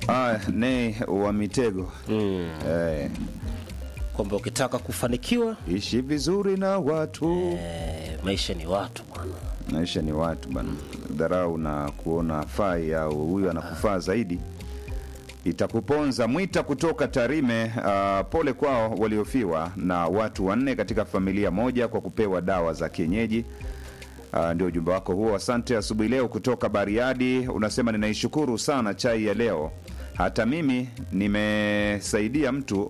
Ah, ne wa mitego mm. eh, kwamba ukitaka kufanikiwa ishi vizuri na watu eh, maisha ni watu bwana maisha ni watu bana dharau na kuona fai au huyu anakufaa zaidi itakuponza mwita kutoka tarime uh, pole kwao waliofiwa na watu wanne katika familia moja kwa kupewa dawa za kienyeji Uh, ndio ujumbe wako huo asante asubuhi leo kutoka bariadi unasema ninaishukuru sana chai ya leo hata mimi nimesaidia mtu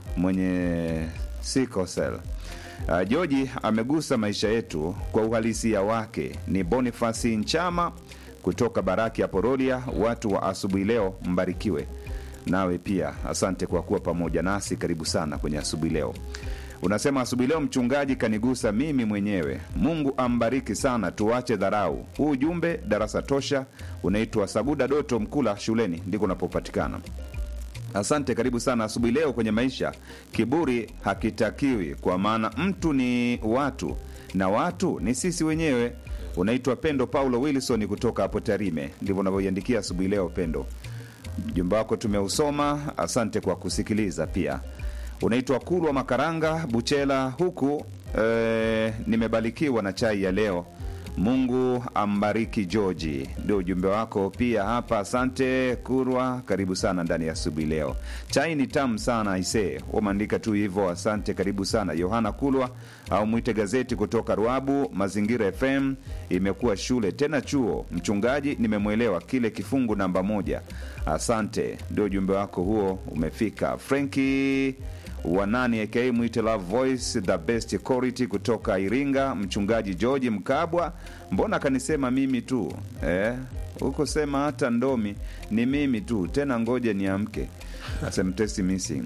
mwenye sikosel uh, joji amegusa maisha yetu kwa uhalisia wake ni bonifasi nchama kutoka baraki ya porolia watu wa asubuhi leo mbarikiwe nawe pia asante kwa kuwa pamoja nasi karibu sana kwenye asubuhi leo unasema asubuhi leo mchungaji kanigusa mimi mwenyewe mungu ambariki sana tuache dharau huu ujumbe darasa tosha unaitwa saguda doto mkula shuleni ndiko unapopatikana asante karibu sana asubuhi leo kwenye maisha kiburi hakitakiwi kwa maana mtu ni watu na watu ni sisi wenyewe unaitwa pendo paulo wilson kutoka hapo tarime ndivyo unavyoiandikia asubuhi leo pendo ujumbe wako tumeusoma asante kwa kusikiliza pia unaitwa kulwa makaranga buchela huku e, nimebarikiwa na chai ya leo mungu ambariki georgi ndio ujumbe wako pia hapa asante kurwa karibu sana ndani ya asubuhi leo chai ni tamu sana isee umeandika tu hivyo asante karibu sana yohana kulwa au mwite gazeti kutoka ruabu mazingira fm imekuwa shule tena chuo mchungaji nimemwelewa kile kifungu namba moja asante ndio ujumbe wako huo umefika frenki wanani aka mwite love voice the best quality kutoka iringa mchungaji george mkabwa mbona kanisema mimi tu eh? huko sema hata ndomi ni mimi tu tena ngoja niamke asemtesi missing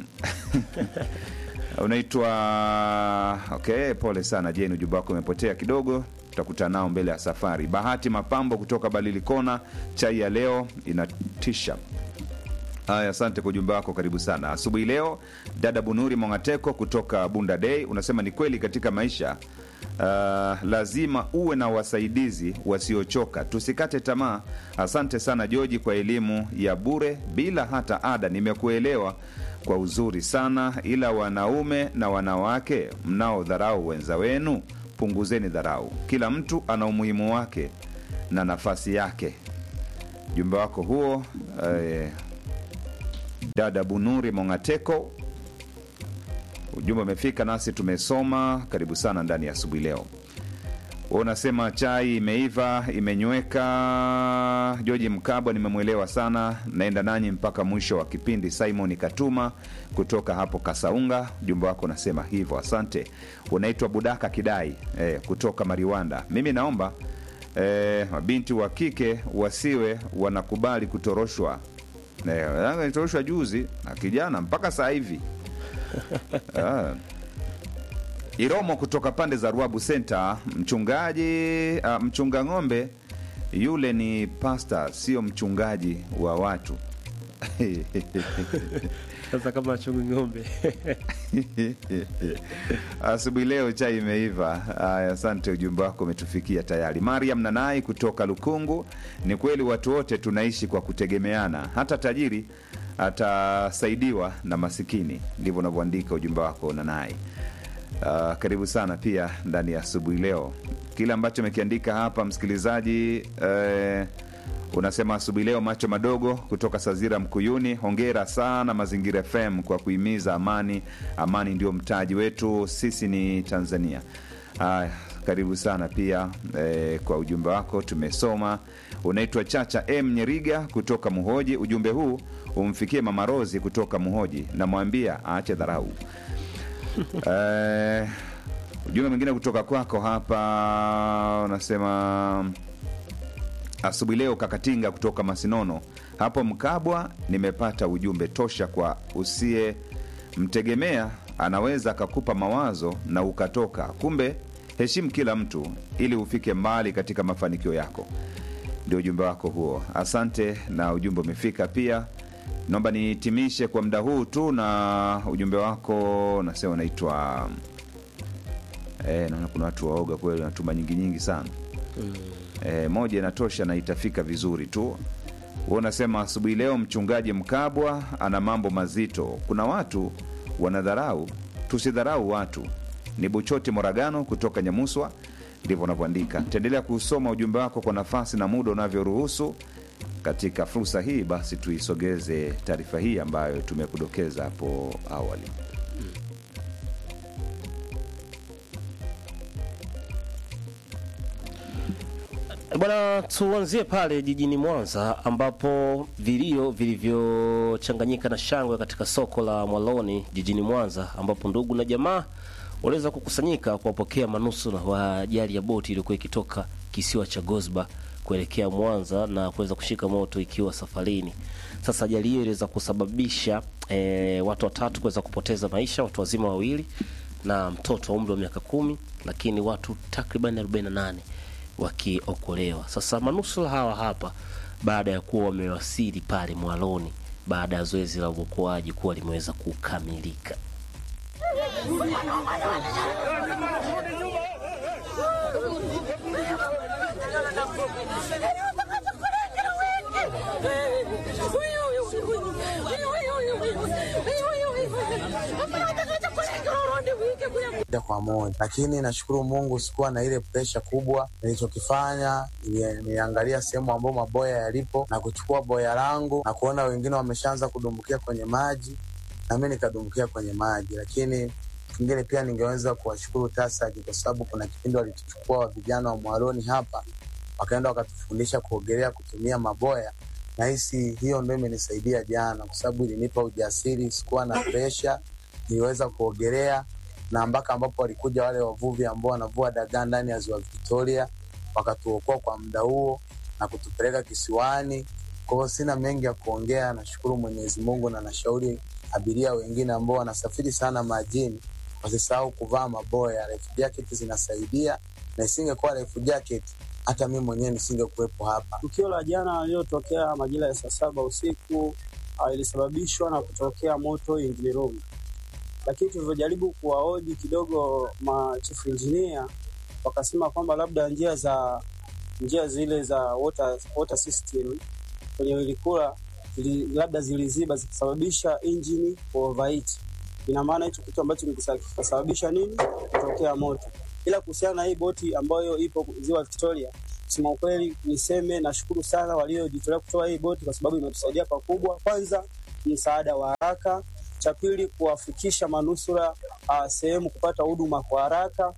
unaitwa okay pole sana jeni ujumbe wako umepotea kidogo tutakutana nao mbele ya safari bahati mapambo kutoka balilikona chai ya leo inatisha haya asante kwa ujumbe wako karibu sana asubuhi leo dada bunuri mongateko kutoka bunda dei unasema ni kweli katika maisha uh, lazima uwe na wasaidizi wasiochoka tusikate tamaa asante sana joji kwa elimu ya bure bila hata ada nimekuelewa kwa uzuri sana ila wanaume na wanawake mnaodharau wenza wenu punguzeni dharau kila mtu ana umuhimu wake na nafasi yake ujumbe wako huo eh, dada bunuri mongateko ujumbe umefika nasi tumesoma karibu sana ndani ya asubuhi leo unasema chai imeiva imenyweka joji mkabwa nimemwelewa sana naenda nanyi mpaka mwisho wa kipindi simon katuma kutoka hapo kasaunga ujumbe wako unasema hivyo asante unaitwa budaka kidai eh, kutoka mariwanda mimi naomba eh, mabinti wa kike wasiwe wanakubali kutoroshwa Eh, alitoroshwa juzi na kijana mpaka saa hivi ah. Iromo kutoka pande za Ruabu Center, mchungaji uh, mchunga ng'ombe yule ni pasta, sio mchungaji wa watu. sasa kama chungu ng'ombe Asubuhi leo chai imeiva. Haya, asante, ujumbe wako umetufikia tayari. Mariam Nanai kutoka Lukungu, ni kweli watu wote tunaishi kwa kutegemeana, hata tajiri atasaidiwa na masikini. Ndivyo unavyoandika ujumbe wako Nanai. Uh, karibu sana pia ndani ya asubuhi leo. Kile ambacho amekiandika hapa msikilizaji eh, unasema asubuhi leo macho madogo kutoka Sazira Mkuyuni. Hongera sana Mazingira FM kwa kuhimiza amani. Amani ndio mtaji wetu, sisi ni Tanzania. Haya, karibu sana pia eh, kwa ujumbe wako tumesoma. Unaitwa Chacha M Nyeriga kutoka Muhoji. Ujumbe huu umfikie Mama Rozi kutoka Muhoji, namwambia aache dharau. eh, ujumbe mwingine kutoka kwako hapa unasema asubuhi leo kakatinga kutoka masinono hapo mkabwa nimepata ujumbe tosha kwa usiye mtegemea anaweza akakupa mawazo na ukatoka kumbe heshimu kila mtu ili ufike mbali katika mafanikio yako ndio ujumbe wako huo asante na ujumbe umefika pia naomba nihitimishe kwa muda huu tu na ujumbe wako nasema unaitwa e, naona kuna watu waoga kweli wanatuma nyingi nyingi sana e, moja inatosha na itafika vizuri tu Wewe unasema asubuhi leo mchungaji Mkabwa ana mambo mazito. Kuna watu wanadharau, tusidharau watu. Ni Buchoti Moragano kutoka Nyamuswa, ndivyo unavyoandika. Taendelea kusoma ujumbe wako kwa nafasi na muda unavyoruhusu. Katika fursa hii basi, tuisogeze taarifa hii ambayo tumekudokeza hapo awali. Bwana, tuanzie pale jijini Mwanza ambapo vilio vilivyochanganyika na shangwe katika soko la Mwaloni jijini Mwanza, ambapo ndugu na jamaa waliweza kukusanyika kuwapokea manusura wa ajali ya boti iliyokuwa ikitoka kisiwa cha Gosba kuelekea Mwanza na kuweza kushika moto ikiwa safarini. Sasa ajali hiyo iliweza kusababisha e, watu watatu kuweza kupoteza maisha, watu wazima wawili na mtoto wa umri wa miaka kumi, lakini watu takriban 48 wakiokolewa. Sasa manusura hawa hapa, baada ya kuwa wamewasili pale Mwaloni baada ya zoezi la uokoaji kuwa limeweza kukamilika. moja kwa moja, lakini nashukuru Mungu sikuwa na ile presha kubwa. Nilichokifanya nili- niliangalia sehemu ambayo maboya yalipo na kuchukua boya langu na kuona wengine wameshaanza kudumbukia kwenye maji, na mimi nikadumbukia kwenye maji. Lakini kingine pia ningeweza kuwashukuru TASAC kwa sababu kuna kipindi walituchukua vijana wa Mwaloni hapa wakaenda wakatufundisha kuogelea kutumia maboya. Nahisi hiyo ndo imenisaidia jana, kwa sababu ilinipa ujasiri, sikuwa na presha, niliweza kuogelea na mpaka ambapo walikuja wale wavuvi ambao wanavua dagaa ndani ya ziwa Victoria, wakatuokoa kwa muda huo na kutupeleka kisiwani. Kwa hiyo sina mengi ya kuongea, nashukuru Mwenyezi Mungu na nashauri abiria wengine ambao wanasafiri sana majini wasisahau kuvaa maboya. Life jacket zinasaidia, na isingekuwa life jacket hata mi mwenyewe nisingekuwepo hapa. Tukio la jana lililotokea majira ya saa saba usiku uh, ilisababishwa na kutokea moto engine room, lakini tulivyojaribu kuwahoji kidogo ma chief engineer wakasema kwamba labda njia za njia zile za water, water system kwenye wilikula zili, labda ziliziba zikasababisha engine overheat. Ina maana hicho kitu ambacho kikisa- kikasababisha nini kutokea moto. Ila kuhusiana na hii boti ambayo ipo ziwa Victoria, kusema ukweli niseme nashukuru sana waliojitolea kutoa hii boti kwa sababu imetusaidia pakubwa. Kwanza msaada wa haraka, cha pili kuwafikisha manusura uh, sehemu kupata huduma kwa haraka.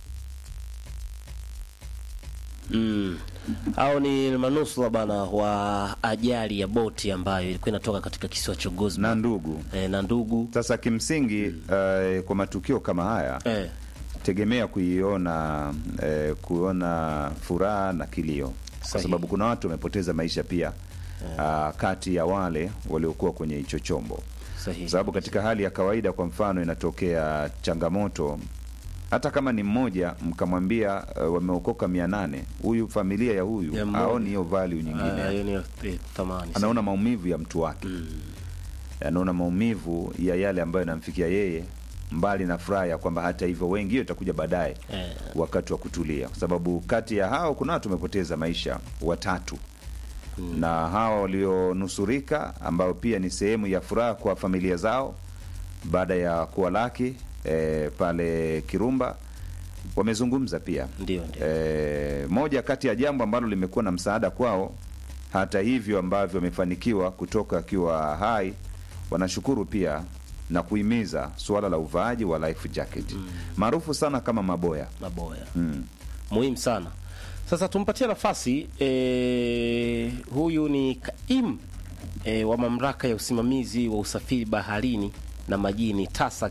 Mm. Hao ni manusura bana wa ajali ya boti ambayo ilikuwa inatoka katika kisiwa cha Gosba na ndugu e, na ndugu sasa kimsingi eh, kwa matukio kama haya e, tegemea kuiona eh, kuona furaha na kilio kwa Sahihi. sababu kuna watu wamepoteza maisha pia ah, kati ya wale waliokuwa kwenye hicho chombo sahihi. kwa sababu katika hali ya kawaida kwa mfano inatokea changamoto hata kama ni mmoja mkamwambia uh, wameokoka mia nane huyu familia ya huyu Ya mmoja. aoni hiyo value nyingine Ah, hiyo ni eh, thamani anaona maumivu ya mtu wake anaona maumivu ya yale ambayo yanamfikia yeye mbali na furaha ya kwamba hata hivyo wengi hiyo itakuja baadaye Eh. wakati wa kutulia kwa sababu kati ya hao kuna watu wamepoteza maisha watatu na hawa walionusurika ambao pia ni sehemu ya furaha kwa familia zao baada ya kuwalaki e, pale Kirumba wamezungumza pia Ndio, ndio. e, moja kati ya jambo ambalo limekuwa na msaada kwao hata hivyo ambavyo wamefanikiwa kutoka akiwa hai wanashukuru pia na kuhimiza suala la uvaaji wa life jacket maarufu sana kama maboya maboya mm. muhimu sana. Sasa tumpatie nafasi e, huyu ni kaimu e, wa mamlaka ya usimamizi wa usafiri baharini na majini TASAC,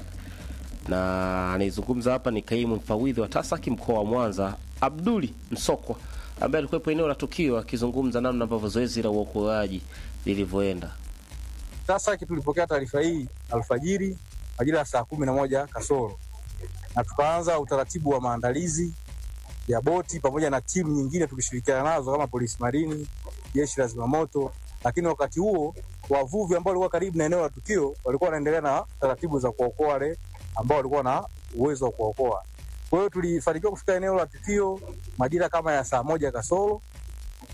na anayezungumza hapa ni kaimu mfawidhi wa TASAC mkoa wa Mwanza, Abduli Msokwa, ambaye alikuwepo eneo la tukio akizungumza namna ambavyo zoezi la uokoaji lilivyoenda. Sasa tulipokea taarifa hii alfajiri majira ya saa kumi na moja kasoro na tukaanza utaratibu wa maandalizi ya boti pamoja na timu nyingine tukishirikiana nazo kama polisi marini, jeshi la zimamoto. Lakini wakati huo wavuvi ambao walikuwa karibu na eneo la tukio walikuwa wanaendelea na taratibu za kuokoa wale ambao walikuwa na uwezo wa kuokoa. Kwa hiyo tulifanikiwa kufika eneo la tukio majira kama ya saa moja kasoro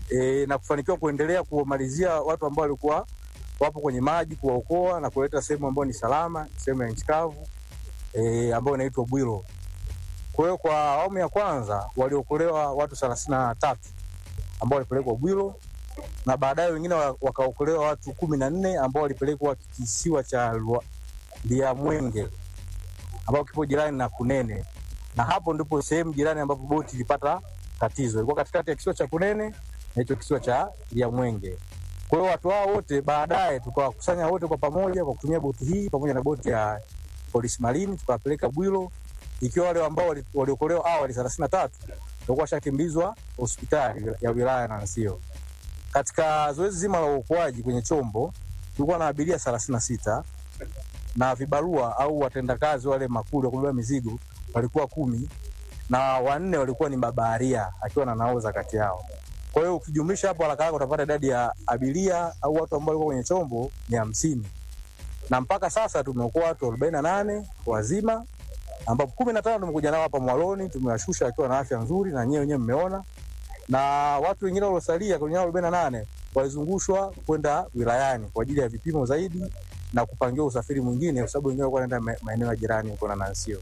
e, na kufanikiwa kuendelea kuwamalizia watu ambao walikuwa wapo kwenye maji, kuwaokoa na kuleta sehemu ambayo ni salama, sehemu ya nchi kavu e, ambayo inaitwa Bwiro. Kwa hiyo kwa awamu ya kwanza waliokolewa watu thelathini na tatu ambao walipelekwa Bwiro na baadaye wengine wa- wakaokolewa watu kumi na nne ambao walipelekwa kisiwa cha Lwa- Liamwenge ambao kipo jirani na Kunene, na hapo ndipo sehemu jirani ambapo boti ilipata tatizo. Ilikuwa katikati ya kisiwa cha Kunene na hicho kisiwa cha Liamwenge. Kwa hiyo watu hao wote baadaye tukawakusanya wote kwa pamoja kwa kutumia boti hii pamoja na boti ya polisi marini, tukawapeleka Bwiro, ikiwa wale ambao wali- waliokolewa awali thelathini na tatu walikuwa washakimbizwa hospitali ya wilaya ya Nansio. Katika zoezi zima la uokoaji kwenye chombo tulikuwa na abiria thelathini na sita na vibarua au watendakazi wale makuli wa kubeba mizigo walikuwa kumi na wanne walikuwa ni mabaharia akiwa na naoza kati yao. Kwa hiyo ukijumlisha hapo haraka haraka utapata idadi ya abiria au watu ambao walikuwa kwenye chombo ni hamsini na mpaka sasa tumeokoa watu arobaini na nane wazima ambapo kumi na tano tumekuja nao hapa Mwaloni, tumewashusha wakiwa na afya nzuri na nyewe wenyewe mmeona, na watu wengine waliosalia kwenye hao arobaini na nane walizungushwa kwenda wilayani kwa ajili ya vipimo zaidi na kupangiwa usafiri mwingine, kwa sababu wengine walikuwa wanaenda ma- maeneo ya jirani huko na Nansio.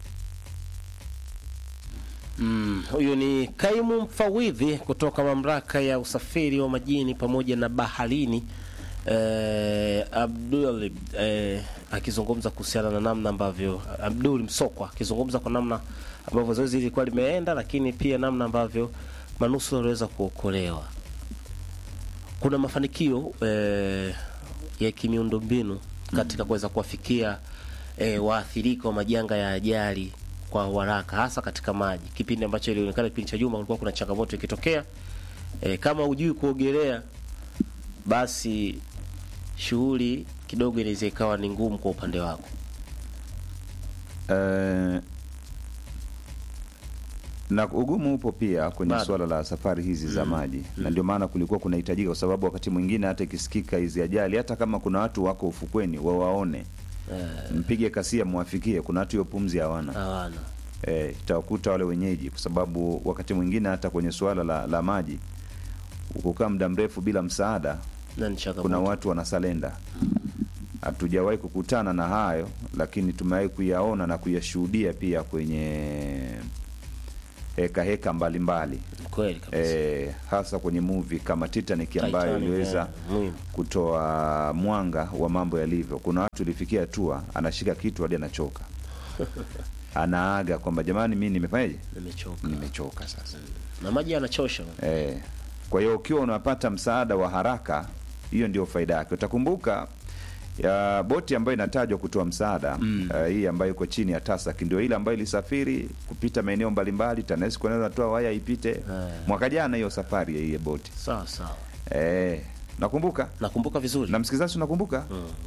Mm, huyu ni kaimu mfawidhi kutoka mamlaka ya usafiri wa majini pamoja na baharini eh, Abdul eh, akizungumza kuhusiana na namna ambavyo Abdul Msokwa akizungumza kwa namna ambavyo zoezi lilikuwa limeenda, lakini pia namna ambavyo manusura waliweza kuokolewa. Kuna mafanikio eh, ya kimiundombinu katika kuweza kuwafikia eh, waathirika wa majanga ya ajali kwa haraka hasa katika maji, kipindi ambacho ilionekana kipindi cha nyuma kulikuwa kuna changamoto ikitokea. E, kama hujui kuogelea basi shughuli kidogo inaweza ikawa ni ngumu kwa upande wako. Eh, na ugumu upo pia kwenye Bado. suala la safari hizi za maji na ndio maana kulikuwa kunahitajika, kwa sababu wakati mwingine hata ikisikika hizi ajali, hata kama kuna watu wako ufukweni wawaone, mpige kasia, mwafikie. Kuna watu hiyo pumzi hawana Hawana eh, itawakuta wale wenyeji, kwa sababu wakati mwingine hata kwenye suala la, la maji ukukaa muda mrefu bila msaada, na ni changamoto. kuna watu wanasalenda. Hatujawahi kukutana na hayo, lakini tumewahi kuyaona na kuyashuhudia pia kwenye heka heka mbalimbali kweli kabisa. e, hasa kwenye movie kama Titanic ambayo Titanic, iliweza eh, muhimu. kutoa mwanga wa mambo yalivyo. Kuna watu ilifikia hatua anashika kitu hadi anachoka, anaaga kwamba jamani, mi nimefanyaje, Nimechoka. nimechoka sasa. Na maji yanachosha. E, kwa hiyo ukiwa unapata msaada wa haraka, hiyo ndio faida yake. Utakumbuka ya boti ambayo inatajwa kutoa msaada mm. uh, hii ambayo iko chini ya TASAC ndio ile ambayo ilisafiri kupita maeneo mbalimbali, TANESCO nayo natoa waya ipite mwaka jana, hiyo safari ya hiyo boti Sawa sawa. e, nakumbuka Nakumbuka vizuri. na msikilizaji, unakumbuka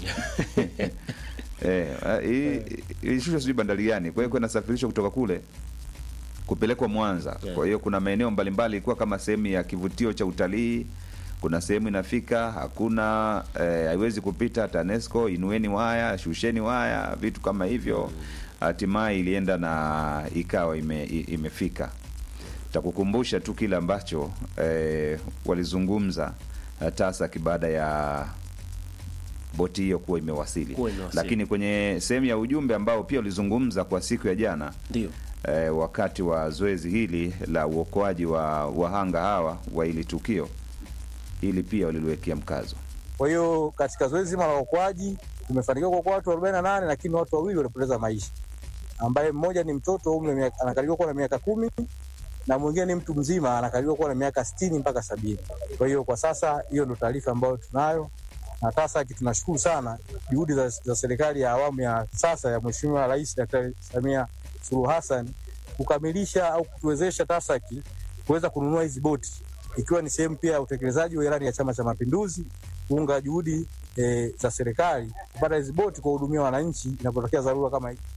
eh, ah, hii ilishushwa sijui bandari gani, kwa hiyo kwa inasafirishwa kutoka kule kupelekwa Mwanza. Yeah. Kwa hiyo kuna maeneo mbalimbali ilikuwa kama sehemu ya kivutio cha utalii. Kuna sehemu inafika hakuna eh, haiwezi kupita TANESCO, inueni waya, shusheni waya, vitu kama hivyo. Hatimaye ilienda na ikawa ime, i- imefika. Takukumbusha tu kile ambacho eh, walizungumza eh, TASAC baada ya boti hiyo kuwa imewasili. Kuwa imewasili. Lakini kwenye sehemu ya ujumbe ambao pia ulizungumza kwa siku ya jana Ndio. eh, wakati wa zoezi hili la uokoaji wa wahanga hawa wa hili tukio, hili pia waliliwekea mkazo. Kwa hiyo katika zoezi zima la uokoaji tumefanikiwa kuokoa watu 48 lakini watu wawili walipoteza maisha, ambaye mmoja ni mtoto umri wa miaka- anakadiriwa kuwa na miaka kumi na mwingine ni mtu mzima anakadiriwa kuwa na miaka sitini mpaka sabini. Kwa hiyo kwa sasa hiyo ndo taarifa ambayo tunayo, na TASAC tunashukuru sana juhudi za, za serikali ya awamu ya sasa ya Mheshimiwa Rais Daktari Samia Suluhu Hassan kukamilisha au kutuwezesha TASAC kuweza kununua hizi boti ikiwa ni sehemu pia ya utekelezaji wa ilani ya Chama cha Mapinduzi kuunga juhudi e, za serikali kupata hizi boti kuwahudumia wananchi inapotokea dharura kama hii.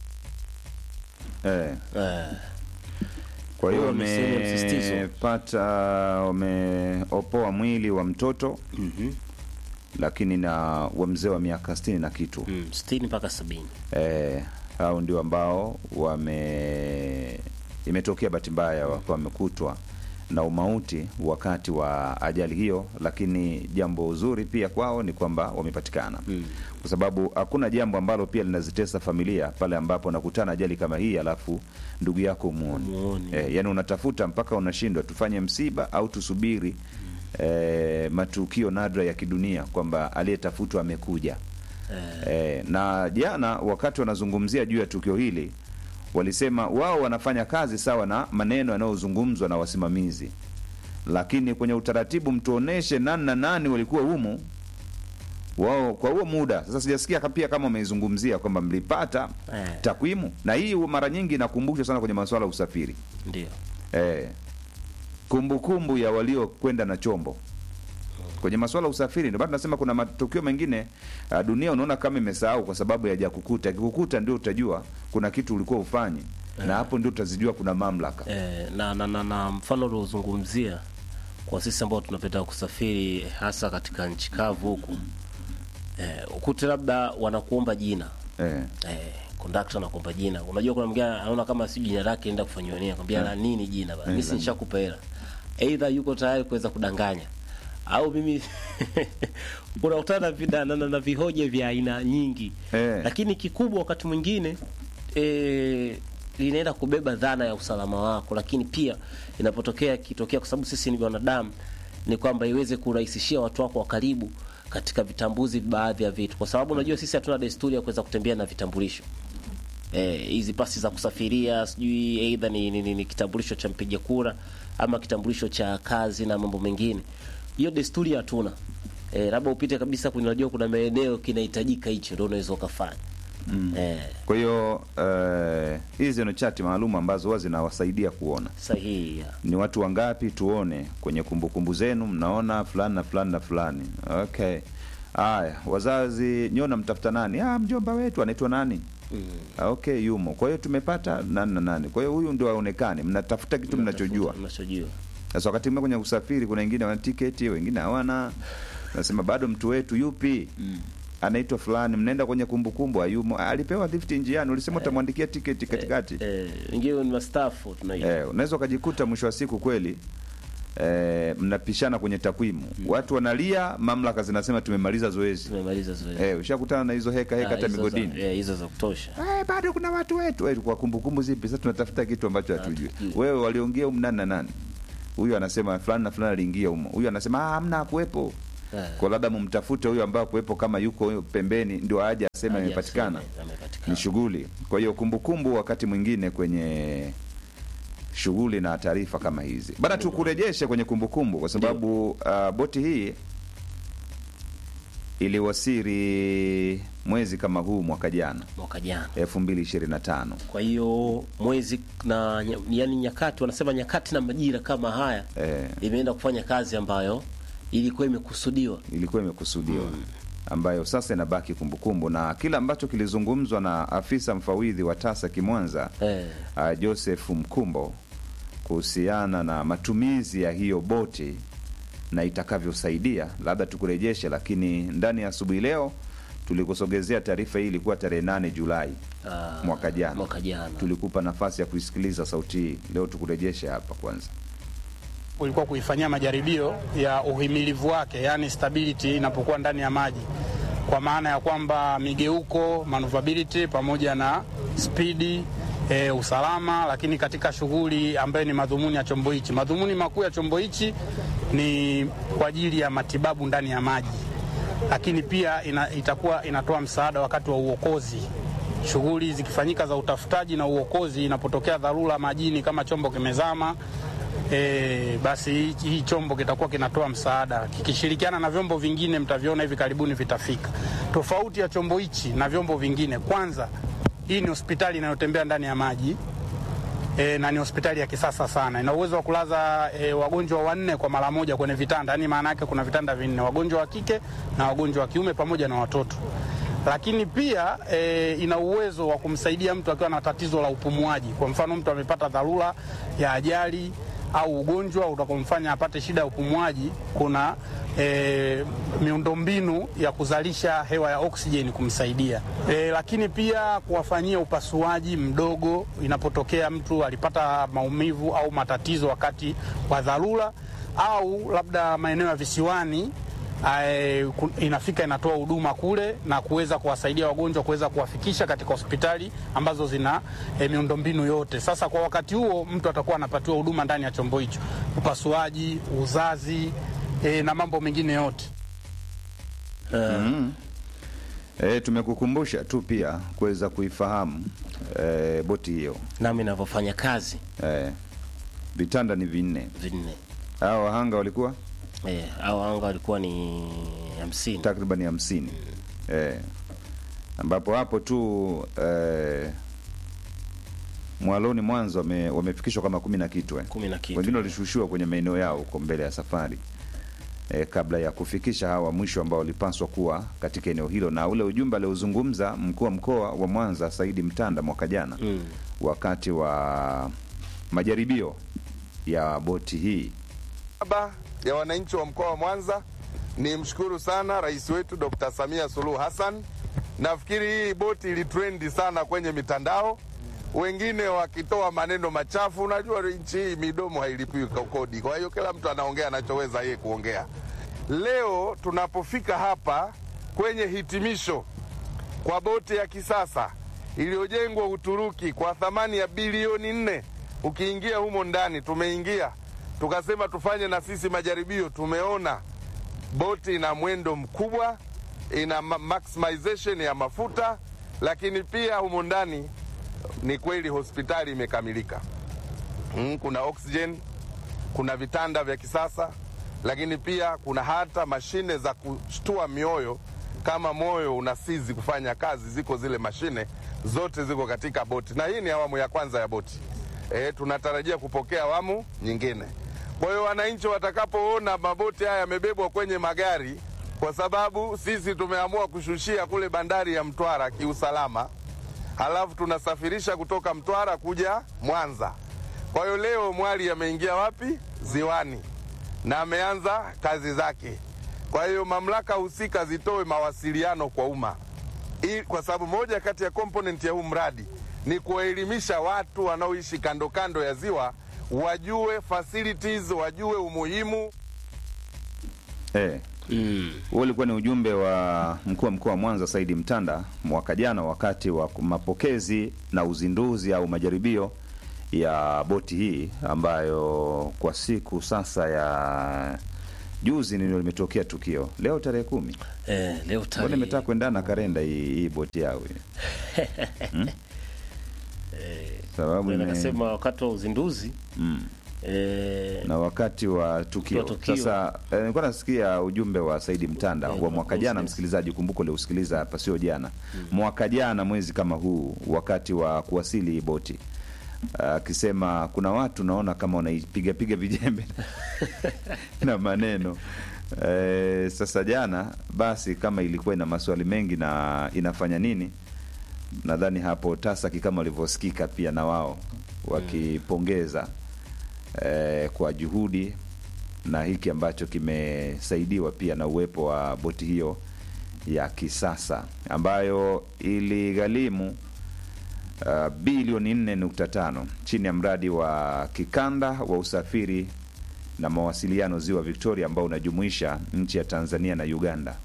Eh, Eh, kwa hiyo Huo ni sehemu ya msisitizo. wamepata wameopoa mwili wa mtoto mhm. lakini na wa mzee wa miaka sitini na kitu Mm, 60 mpaka 70. eh, hao ndio ambao wame imetokea bahati mbaya wakiwa wamekutwa na umauti wakati wa ajali hiyo, lakini jambo zuri pia kwao ni kwamba wamepatikana mm. kwa sababu hakuna jambo ambalo pia linazitesa familia pale ambapo nakutana ajali kama hii, alafu ndugu yako muone Muone. eh, yani unatafuta mpaka unashindwa tufanye msiba au tusubiri eh, matukio nadra ya kidunia kwamba aliyetafutwa amekuja eh, na jana wakati wanazungumzia juu ya tukio hili walisema wao wanafanya kazi sawa na maneno yanayozungumzwa na wasimamizi, lakini kwenye utaratibu mtuoneshe nani na nani walikuwa humu wao kwa huo muda. Sasa sijasikia ka- pia kama wameizungumzia kwamba mlipata Eh. takwimu, na hii mara nyingi inakumbushwa sana kwenye masuala ya usafiri ndio eh, kumbukumbu ya waliokwenda na chombo kwenye masuala ya usafiri. Ndio maana tunasema kuna matukio mengine uh, dunia unaona kama imesahau kwa sababu ya kukuta. Kikukuta ndio utajua kuna kitu ulikuwa ufanyi na hapo ndio utazijua kuna mamlaka eh, na, na, na, na mfano uliozungumzia kwa sisi ambao tunapenda kusafiri hasa katika nchi kavu huku eh, ukute labda wanakuomba jina eh. eh, kondakta anakuomba jina. Unajua kuna mwingine anaona kama si jina lake enda kufanyiwa nini, akwambia la nini jina bana, mimi si nishakupa hela. Either yuko tayari kuweza kudanganya au mimi unakutana na, vi- na, na, na, na vihoja vya aina nyingi Eh. lakini kikubwa wakati mwingine eh, linaenda kubeba dhana ya usalama wako, lakini pia inapotokea kitokea, kwa sababu sisi ni wanadamu, ni kwamba iweze kurahisishia watu wako wa karibu katika vitambuzi baadhi ya vitu, kwa sababu unajua sisi hatuna desturi ya kuweza kutembea na vitambulisho eh, hizi pasi za kusafiria, sijui aidha ni, ni, ni, ni kitambulisho cha mpiga kura ama kitambulisho cha kazi na mambo mengine. Hiyo desturi hatuna. Eh, labda upite kabisa kwenye, unajua kuna maeneo kinahitajika hicho, ndio unaweza ukafanya mm. eh, Kwa hiyo eh, hizi ni chati maalum ambazo huwa zinawasaidia kuona sahihi ya. ni watu wangapi, tuone kwenye kumbukumbu zenu, mnaona fulani na fulani na fulani. Okay, haya, wazazi nyona, mtafuta nani? Ah, mjomba wetu anaitwa nani? Ah, okay, yumo. Kwa hiyo tumepata nani na nani, kwa hiyo huyu ndio aonekane. Mnatafuta kitu mnachojua. mnachojua Sasa wakati mwingine kwenye usafiri, kuna wengine wana tiketi, wengine hawana. Nasema bado mtu wetu yupi? anaitwa fulani, mnaenda kwenye kumbukumbu, hayumo. Alipewa lift njiani, ulisema utamwandikia tiketi katikati. eh, wengine ni mastafu tunaita Eh, unaweza ukajikuta mwisho wa siku kweli eh, mnapishana kwenye takwimu, watu wanalia, mamlaka zinasema tumemaliza zoezi. tumemaliza zoezi Eh, ushakutana na hizo heka heka Ah, hata hizo migodini za- eh, hizo za kutosha Eh, bado kuna watu wetu eh, kwa kumbukumbu zipi? Sasa tunatafuta kitu ambacho hatujui. Wewe waliongea humu nani na nani? Huyu anasema fulani na fulani aliingia humo, huyu anasema ah, hamna hakuwepo. Eh. Kwa labda mumtafute huyo ambaye kuwepo, kama yuko huyo pembeni, ndio aje aseme Aje amepatikana. aseme, amepatikana. Ni shughuli. Kwa hiyo kumbukumbu, wakati mwingine kwenye shughuli na taarifa kama hizi bana, tukurejeshe kwenye kumbukumbu kwa sababu uh, boti hii iliwasiri mwezi kama huu mwaka jana mwaka jana 2025. kwa hiyo mwezi na nya- yani nyakati wanasema nyakati na majira kama haya Eh, imeenda kufanya kazi ambayo ilikuwa imekusudiwa ilikuwa imekusudiwa ambayo sasa inabaki kumbukumbu, na kile ambacho kilizungumzwa na afisa mfawidhi wa TASAC Mwanza eh, uh, Joseph Mkumbo kuhusiana na matumizi ya hiyo boti na itakavyosaidia, labda tukurejeshe, lakini ndani ya asubuhi leo tulikusogezea taarifa hii, ilikuwa tarehe 8 Julai ah, mwaka jana. mwaka jana Tulikupa nafasi ya kuisikiliza sauti hii, leo tukurejeshe hapa kwanza. ulikuwa kuifanyia majaribio ya uhimilivu wake, yani stability inapokuwa ndani ya maji, kwa maana ya kwamba migeuko, maneuverability pamoja na spidi E, usalama, lakini katika shughuli ambayo ni madhumuni ya chombo hichi. Madhumuni makuu ya chombo hichi ni kwa ajili ya matibabu ndani ya maji, lakini pia ina, itakuwa inatoa msaada wakati wa uokozi shughuli zikifanyika za utafutaji na uokozi, inapotokea dharura majini kama chombo kimezama, e, basi hii, hii chombo kitakuwa kinatoa msaada kikishirikiana na vyombo vingine, mtaviona hivi karibuni vitafika. Tofauti ya chombo hichi na vyombo vingine, kwanza, hii ni hospitali inayotembea ndani ya maji e, na ni hospitali ya kisasa sana. Ina uwezo wa kulaza e, wagonjwa wanne kwa mara moja kwenye vitanda, yaani maana yake kuna vitanda vinne, wagonjwa wa kike na wagonjwa wa kiume pamoja na watoto. Lakini pia e, ina uwezo wa kumsaidia mtu akiwa na tatizo la upumuaji. Kwa mfano, mtu amepata dharura ya ajali au ugonjwa utakomfanya apate shida ya upumuaji, kuna e, miundombinu ya kuzalisha hewa ya oksijeni kumsaidia e, lakini pia kuwafanyia upasuaji mdogo inapotokea mtu alipata maumivu au matatizo wakati wa dharura, au labda maeneo ya visiwani Ae, inafika inatoa huduma kule na kuweza kuwasaidia wagonjwa kuweza kuwafikisha katika hospitali ambazo zina e, miundombinu yote. Sasa kwa wakati huo mtu atakuwa anapatiwa huduma ndani ya chombo hicho, upasuaji, uzazi e, na mambo mengine yote. Mm. E, tumekukumbusha tu pia kuweza kuifahamu e, boti hiyo nami navyofanya kazi e, vitanda ni vinne. vinne Hao wahanga walikuwa eh, au anga walikuwa ni hamsini takriban hamsini e, ambapo hapo tu e, Mwaloni Mwanza wame, wamefikishwa kama kumi na kitu eh. kumi na kitu Wengine walishushiwa kwenye maeneo yao huko mbele ya safari e, kabla ya kufikisha hawa mwisho ambao walipaswa kuwa katika eneo hilo, na ule ujumbe aliozungumza mkuu wa mkoa wa Mwanza Saidi Mtanda mwaka jana mm. wakati wa majaribio ya boti hii niaba ya wananchi wa mkoa wa Mwanza ni mshukuru sana rais wetu Dr. Samia Suluhu Hassan. Nafikiri hii boti ilitrendi sana kwenye mitandao, wengine wakitoa maneno machafu. Unajua nchi hii midomo hailipiwi kodi, kwa hiyo kila mtu anaongea anachoweza yeye kuongea. Leo tunapofika hapa kwenye hitimisho kwa boti ya kisasa iliyojengwa Uturuki kwa thamani ya bilioni nne. Ukiingia humo ndani, tumeingia tukasema tufanye na sisi majaribio. Tumeona boti ina mwendo mkubwa, ina ma- maximization ya mafuta, lakini pia humo ndani ni kweli hospitali imekamilika. Mm, kuna oxygen, kuna vitanda vya kisasa, lakini pia kuna hata mashine za kushtua mioyo kama moyo unasizi kufanya kazi, ziko zile mashine zote ziko katika boti, na hii ni awamu ya kwanza ya boti. E, tunatarajia kupokea awamu nyingine. Kwa hiyo wananchi watakapoona maboti haya yamebebwa kwenye magari, kwa sababu sisi tumeamua kushushia kule bandari ya Mtwara kiusalama, halafu tunasafirisha kutoka Mtwara kuja Mwanza. Kwa hiyo leo mwali ameingia wapi? Ziwani na ameanza kazi zake. Kwa hiyo mamlaka husika zitoe mawasiliano kwa umma, ili kwa sababu moja kati ya component ya huu mradi ni kuwaelimisha watu wanaoishi kando kando ya ziwa wajue facilities, wajue umuhimu eh. Mm. Huo ulikuwa ni ujumbe wa mkuu wa mkoa wa Mwanza Saidi Mtanda mwaka jana wakati wa mapokezi na uzinduzi au majaribio ya boti hii ambayo kwa siku sasa ya juzi ndio limetokea tukio. Leo tarehe kumi, Eh, leo mbona tarehe imetaka kuendana na kalenda hii, hii boti yao hii? hmm? sababu Bwana ime- akasema wakati wa uzinduzi mm. eh, na wakati wa tukio. Wa tukio. Sasa eh, nilikuwa nasikia ujumbe wa Saidi Mtanda Eh, wa mwaka jana, yes. msikilizaji, kumbuka uliusikiliza hapa, sio jana, mwaka jana mwezi kama huu, wakati wa kuwasili hii boti akisema kuna watu naona kama wanaipigapiga vijembe na maneno e, sasa jana basi kama ilikuwa ina maswali mengi na inafanya nini nadhani hapo tasaki kama walivyosikika pia na wao wakipongeza eh, kwa juhudi na hiki ambacho kimesaidiwa pia na uwepo wa boti hiyo ya kisasa ambayo iligharimu uh, bilioni 4.5 chini ya mradi wa kikanda wa usafiri na mawasiliano ziwa Victoria ambao unajumuisha nchi ya Tanzania na Uganda.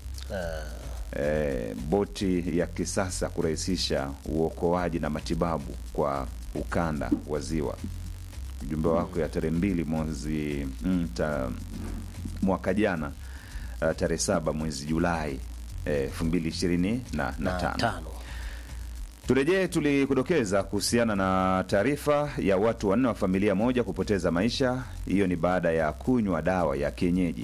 E, boti ya kisasa kurahisisha uokoaji na matibabu kwa ukanda wa ziwa. Ujumbe wako ya tarehe mbili mwezi mm, ta, mwaka jana uh, tarehe saba mwezi Julai elfu mbili ishirini na, na na tano. tano Turejee, tulikudokeza kuhusiana na taarifa ya watu wanne wa familia moja kupoteza maisha. Hiyo ni baada ya kunywa dawa ya kienyeji.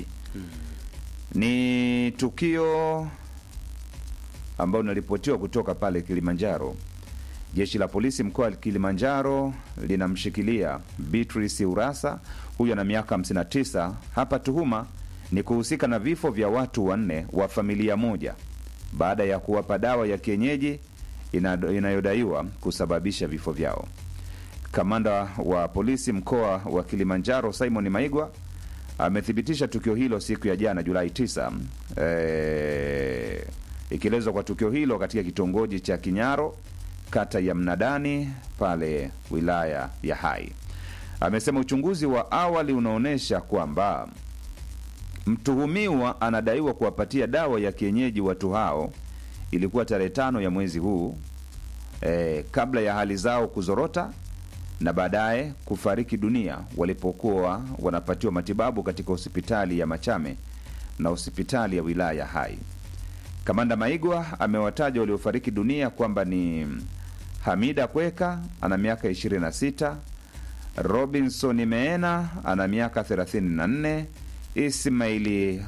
Ni tukio ambalo linaripotiwa kutoka pale Kilimanjaro. Jeshi la polisi mkoa wa Kilimanjaro linamshikilia Beatrice Urasa, huyu ana miaka 59. Hapa tuhuma ni kuhusika na vifo vya watu wanne wa familia moja baada ya kuwapa dawa ya kienyeji ina- inayodaiwa kusababisha vifo vyao. Kamanda wa polisi mkoa wa Kilimanjaro Simon Maigwa amethibitisha tukio hilo siku ya jana Julai 9, eh, ikielezwa kwa tukio hilo katika kitongoji cha Kinyaro kata ya Mnadani pale wilaya ya Hai. Amesema uchunguzi wa awali unaonyesha kwamba mtuhumiwa anadaiwa kuwapatia dawa ya kienyeji watu hao, ilikuwa tarehe tano ya mwezi huu eh, kabla ya hali zao kuzorota na baadaye kufariki dunia walipokuwa wanapatiwa matibabu katika hospitali ya Machame na hospitali ya wilaya ya Hai. Kamanda Maigwa amewataja waliofariki dunia kwamba ni Hamida Kweka ana miaka 26, Robinson Meena ana miaka 34, Ismaili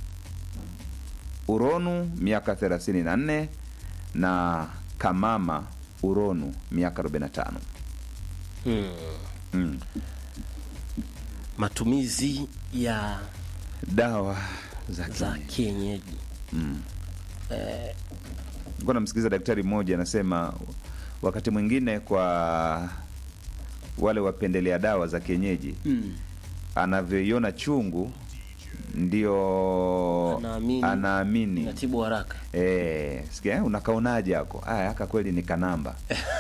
Uronu miaka 34 na Kamama Uronu miaka 45. Hmm. Mm. Matumizi ya Dawa za za kienyeji. kienyeji Nilikuwa namsikiliza daktari mmoja anasema wakati mwingine kwa wale wapendelea dawa za kienyeji mm. anavyoiona chungu ndio Anaamini. anaamini Inatibu haraka. Eh, sikia eh, unakaonaje hako? Aya, haka kweli ni kanamba.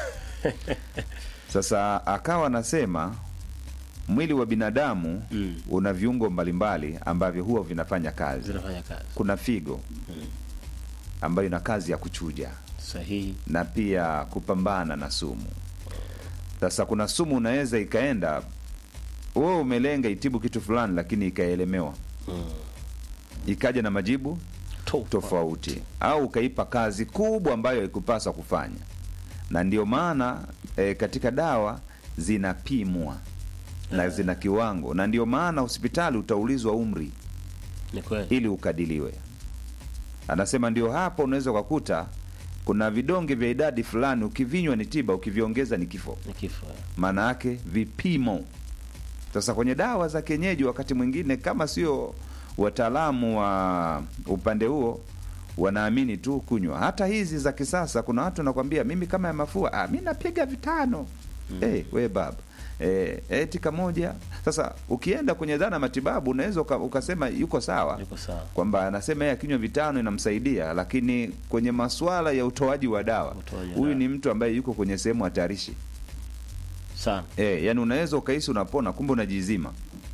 Sasa akawa anasema mwili wa binadamu Mm. una viungo mbalimbali ambavyo huwa vinafanya kazi. Zinafanya kazi Kuna figo ambayo ina kazi ya kuchuja sahihi. na pia kupambana na sumu. Sasa kuna sumu unaweza ikaenda wewe umelenga itibu kitu fulani, lakini ikaelemewa Mm. ikaja na majibu To- tofauti au ukaipa kazi kubwa ambayo haikupaswa kufanya, na ndio maana e, katika dawa zinapimwa na zina kiwango, na ndio maana hospitali utaulizwa umri Ni kweli. ili ukadiliwe. Anasema ndio hapo unaweza ukakuta kuna vidonge vya idadi fulani, ukivinywa ni tiba, ukiviongeza ni kifo. Ni kifo. Maana yake vipimo. Sasa kwenye dawa za kienyeji, wakati mwingine kama sio wataalamu wa upande huo, wanaamini tu kunywa. Hata hizi za kisasa, kuna watu wanakwambia mimi kama ya mafua, ah, mi napiga vitano. Eh, we baba eh, eti kamoja. Sasa ukienda kwenye dhana ya matibabu, unaweza uka, ukasema yuko sawa Yuko sawa. kwamba anasema yeye akinywa vitano inamsaidia, lakini kwenye masuala ya utoaji wa dawa, Utoaji wa huyu dawa. ni mtu ambaye yuko kwenye sehemu hatarishi. Sana. E, yani unaweza ukahisi unapona kumbe unajizima.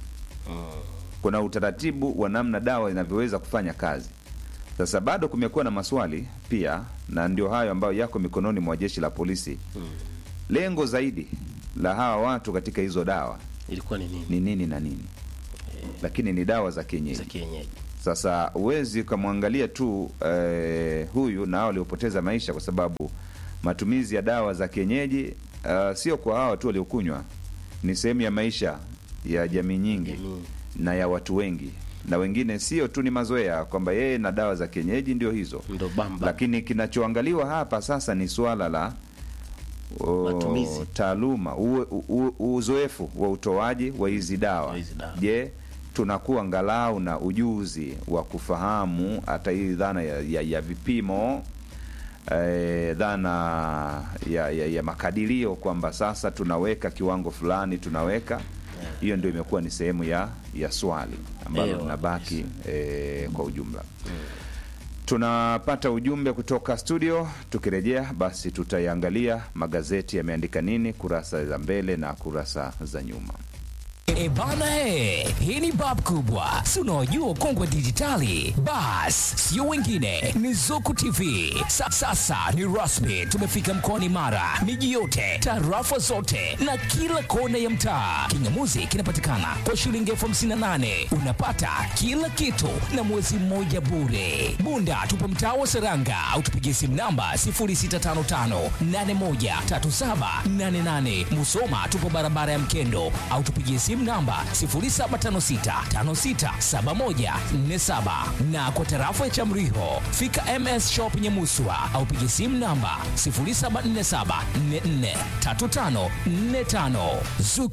Kuna utaratibu wa namna dawa inavyoweza kufanya kazi. Sasa bado kumekuwa na maswali pia, na ndio hayo ambayo yako mikononi mwa jeshi la polisi. Lengo zaidi la hawa watu katika hizo dawa Ilikuwa ni nini? ni nini na nini, lakini ni dawa za Za kienyeji. kienyeji. Sasa huwezi ukamwangalia tu eh, huyu na hao waliopoteza maisha, kwa sababu matumizi ya dawa za kienyeji uh, sio kwa hawa tu waliokunywa, ni sehemu ya maisha ya jamii nyingi Jamii. na ya watu wengi, na wengine sio tu ni mazoea kwamba yeye na dawa za kienyeji ndio hizo, Ndo bamba. lakini kinachoangaliwa hapa sasa ni suala la o, Matumizi. taaluma, uwe- u- u- uzoefu wa utoaji wa hizi dawa. Wa hizi dawa. Je, tunakuwa angalau na ujuzi wa kufahamu hata hii dhana ya, ya, ya vipimo eh, dhana ya, ya, ya makadirio kwamba sasa tunaweka kiwango fulani tunaweka hiyo ndio imekuwa ni sehemu ya ya swali ambalo Ewa, linabaki eh, kwa ujumla tunapata ujumbe kutoka studio. Tukirejea basi, tutaiangalia magazeti yameandika nini, kurasa za mbele na kurasa za nyuma. E bana he, hii ni bab kubwa, si unaojua ukongwe wa dijitali? Bas, sio wengine, ni Zuku TV. Sa, sasa ni rasmi, tumefika mkoani Mara, miji yote, tarafa zote na kila kona ya mtaa. Kingamuzi kinapatikana kwa shilingi elfu hamsini na nane unapata kila kitu na mwezi mmoja bure. Bunda tupo mtaa wa Seranga au tupigie simu namba 0655813788. Musoma tupo barabara ya Mkendo au tupigie simu namba 0756567147 na kwa tarafa ya Chamriho fika MS Shop Nyamuswa au pigie simu namba 0747443545. Zuku